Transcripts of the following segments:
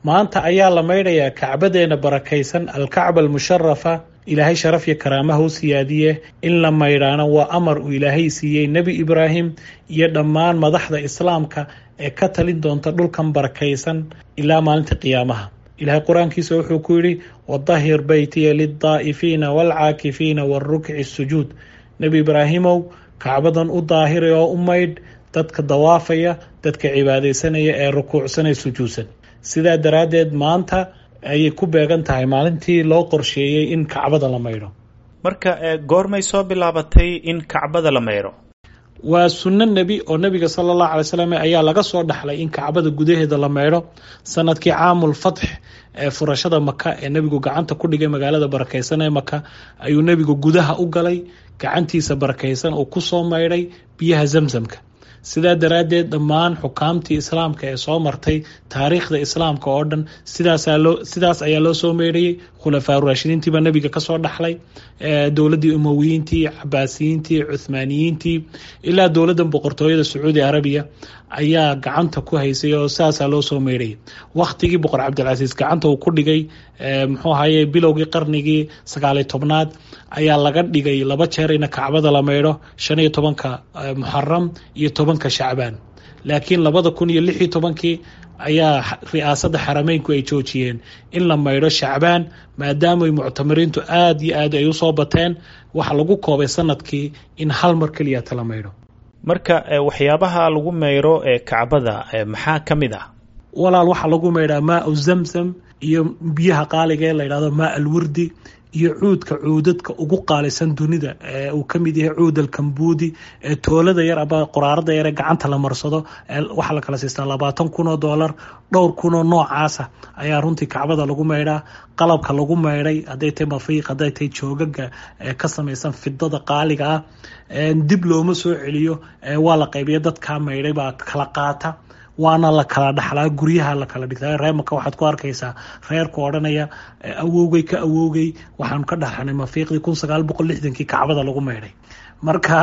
maanta ayaa la maydhayaa kacbadeena barakaysan alkacba almusharafa ilaahay sharaf iyo karaamaha u siyaadiye in la maydhaana waa amar uu ilaahay siiyey nebi ibraahim iyo dhammaan madaxda islaamka ee ka talin doonta dhulkan barakaysan ilaa maalinta qiyaamaha ilaahay qur-aankiisa wuxuu ku yidhi wadahir beytiya lildaa'ifiina waalcaakifiina waalrukci sujuud nebi ibraahimow kacbadan u daahiray oo u maydh dadka dawaafaya dadka cibaadaysanaya ee rukuucsanay sujuudsan sidaa daraaddeed maanta ayay ku beegan tahay maalintii loo qorsheeyey in kacbada la maydho marka goormay soo bilaabatay in kacbada la maydho waa sunno nebi oo nebiga sala allahu alay slam ayaa laga soo dhaxlay in kacbada gudaheeda la maydho sanadkii caamul fatx ee furashada maka ee nebigu gacanta ku dhigay magaalada barakaysan ee maka ayuu nebigu gudaha u galay gacantiisa barakaysan oo kusoo maydhay biyaha zamzamka sidaa daraaddeed dhammaan xukaamtii islaamka ee soo martay taariikhda islaamka oo dhan sidaasaloo sidaas ayaa loo soo meydhayay khulafaa raashidiintii baa nebiga kasoo dhaxlay dowladdii umowiyiintii cabaasiyiintii cuhmaaniyiintii ilaa dowladda boqortooyada sacuudi arabiya ayaa gacanta ku haysay oo sidaasaa loo soo meydhayay wakhtigii boqor cabdilcasiis gacanta uu ku dhigay muxuu ahaye bilowgii qarnigii sagaaliy tobnaad ayaa laga dhigay laba jeer ina kacbada la maydho shan iyo tobanka muxaram iyo tobanka shacbaan laakiin labada kun iyo lix iyo tobankii ayaa ri'aasadda xarameynku ay joojiyeen in la maydho shacbaan maadaamay muctamiriintu aada iyo aad ay usoo bateen waxa lagu koobay sanadkii in hal mar keliyata la maydho marka waxyaabaha lagu maydho ee kacbada maxaa ka mid ah walaal waxaa lagu maydhaa maau zamzam iyo biyaha qaaliga ee la yidhahdo maa alwurdi iyo cuudka cuudadka ugu qaalisan dunida ee uu ka mid yahay cuud alkambuudi ee toolada yar aba qoraarada yar ee gacanta la marsado waxaa la kala siistaa labaatan kun oo doolar dhowr kun oo noocaasa ayaa runtii kacbada lagu maydhaa qalabka lagu maydhay hadday tahay mafiiq hadday tahay joogaga ee ka samaysan fidada qaaliga ah dib looma soo celiyo waa la qaybiya dadkaa maydhay baa kala qaata waana la kala dhaxlaa guryaha la kala dhigtaa reemaka waxaad ku arkaysaa reerku odhanaya awowgay ka awowgay waxaanu ka dhaxlanay mafiiqdii kun sagaal boqol lixdankii kacbada lagu maydhay marka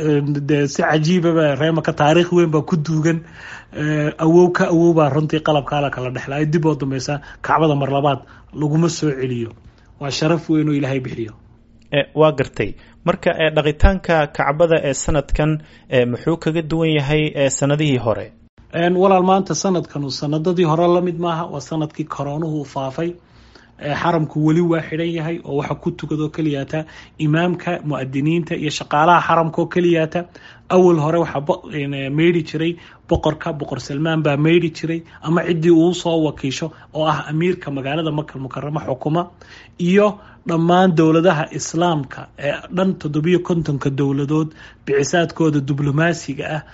de si cajiibaba reemaka taariikh weyn baa ku duugan awow ka awow baa runtii qalabkaa la kala dhexlaa dib oo dambeysa kacbada mar labaad laguma soo celiyo waa sharaf weyn oo ilaahay bixiyo waa gartay marka dhaqitaanka kacbada ee sanadkan muxuu kaga duwan yahay sanadihii hore walaal maanta sanadkanu sanadadii hore lamid maaha waa sanadkii koroonuhu u faafay xaramku weli waa xidhan yahay oo waxa ku tukadoo keliyaata imaamka muadiniinta iyo shaqaalaha xaramka oo keliyaata awal hore waxaa meydhi jiray boqorka boqor salmaan baa meydhi jiray ama ciddii uu soo wakiisho oo ah amiirka magaalada makal mukaramo xukuma iyo dhammaan dowladaha islaamka ee dhan toddobiyo kontonka dowladood bicisaadkooda diblomaasiga ah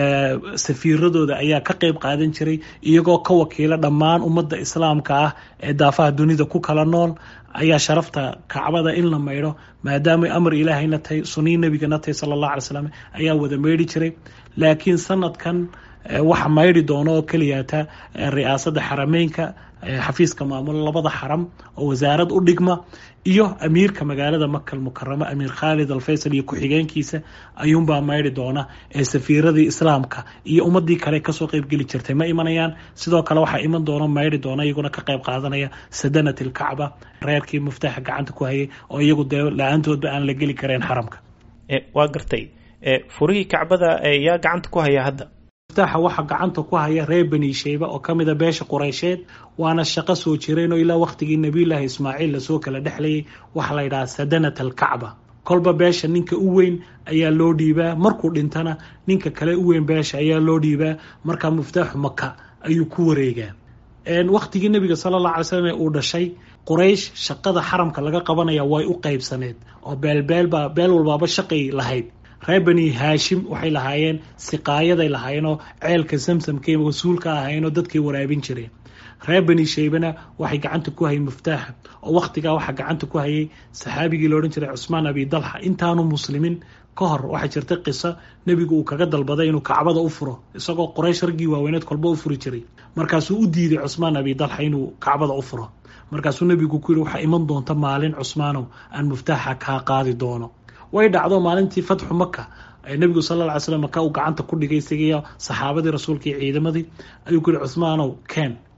safiiradooda ayaa ka qeyb qaadan jiray iyagoo ka wakiila dhammaan ummadda islaamka ah ee daafaha dunida ku kala nool ayaa sharafta kacbada in la maydho maadaamay amar ilaahayna tahay sunii nebigana tahay sala allah alay slam ayaa wada meydhi jiray laakiin sanadkan waxa maydhi doono oo keliyaata ri'aasadda xarameynka xafiiska maamulo labada xaram oo wasaarad u dhigma iyo amiirka magaalada makal mukaramo amiir khaalid alfaysal iyo ku-xigeenkiisa ayuunbaa maydhi doona ee safiiradii islaamka iyo ummadii kale kasoo qeybgeli jirtay ma imanayaan sidoo kale waxaa iman doona maydhi doona iyaguna ka qeyb qaadanaya sadanat ilkacba reerkii muftaaxa gacanta ku hayay oo iyagu dee la-aantoodba aan la geli karayn xaramka waa gartay furihii kacbada yaa gacanta ku haya hadda muftaxa waxaa gacanta ku haya reer bani sheyba oo ka mida beesha qureysheed waana shaqo soo jireen oo ilaa waqtigii nabiyullaahi ismaaciil lasoo kala dhexlayay waxaa la yidhaha sadanat alkacba kolba beesha ninka u weyn ayaa loo dhiibaa markuu dhintana ninka kale u weyn beesha ayaa loo dhiibaa markaa muftaaxu maka ayuu ku wareegaa waqtigii nebiga sala allah alay slam ee uu dhashay quraysh shaqada xaramka laga qabanaya way u qeybsaneed oo beelbeelbaa beel walbaaba shaqay lahayd reer bani haashim waxay lahaayeen siqaayaday lahaayeenoo ceelka samsamka wasuulka ahaayeenoo dadkay waraabin jireen reer bani shaybana waxay gacanta ku hayay muftaaxa oo waqtigaa waxaa gacanta ku hayay saxaabigii la odhan jiray cusmaan abi dalxa intaanu muslimin ka hor waxaa jirta qiso nebigu uu kaga dalbaday inuu kacbada u furo isagoo qoraysh raggii waaweyneed kolba u furi jiray markaasuu u diiday cusmaan abi dalxa inuu kacbada u furo markaasuu nebigu ku yihi waxaa iman doonta maalin cusmaanow aan muftaaxa kaa qaadi doono way dhacdo maalintii fatxu maka nebigu sal lla ly slam maka uu gacanta ku dhigay isagiiyo saxaabadii rasuulka iyo ciidamadii ayuu ku yihi cusmaanow keen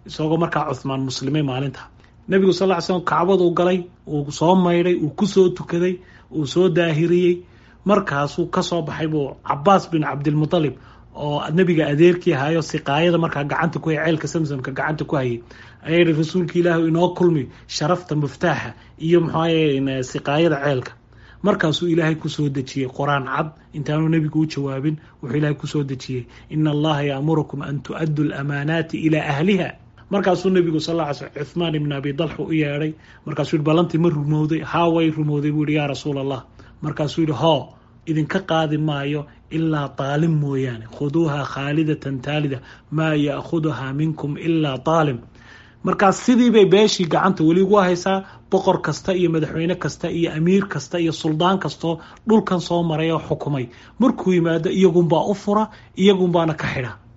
isagoo markaa cuhmaan muslimay maalinta nebigu sal ly slam kacbaduu galay uu soo maydhay uu kusoo tukaday uu soo daahiriyey markaasuu kasoo baxay buu cabaas bin cabdilmutalib oo nebiga adeerkii ahayo siqaayada markaa gacanta ku hayay ceelka samsamka gacanta ku hayay ayaa yihi rasuulka ilaahu inoo kulmi sharafta muftaaxa iyo muxuaye siqaayada ceelka markaasuu ilaahay kusoo dejiyey qor-aan cad intaanu nebigu u jawaabin wuxuu ilaahay kusoo dejiyey ina allaha yaamurukum an tu-addu lamaanaati ilaa ahliha markaasuu nebigu sal ly sl cuhmaan ibn abi dalxa u yeedhay markaasuu yihi ballantii ma rumowday haa way rumowday buu yihi yaa rasuul allah markaasuu yihi hoo idinka qaadi maayo ilaa taalim mooyaane khuduuha khaalidatan taalida maa ya'khuduhaa minkum ilaa taalim markaas sidii bay beeshii gacanta weli ugu haysaa boqor kasta iyo madaxweyne kasta iyo amiir kasta iyo suldaan kastoo dhulkan soo maray oo xukumay markuu yimaado iyagunbaa u fura iyagunbaana ka xidha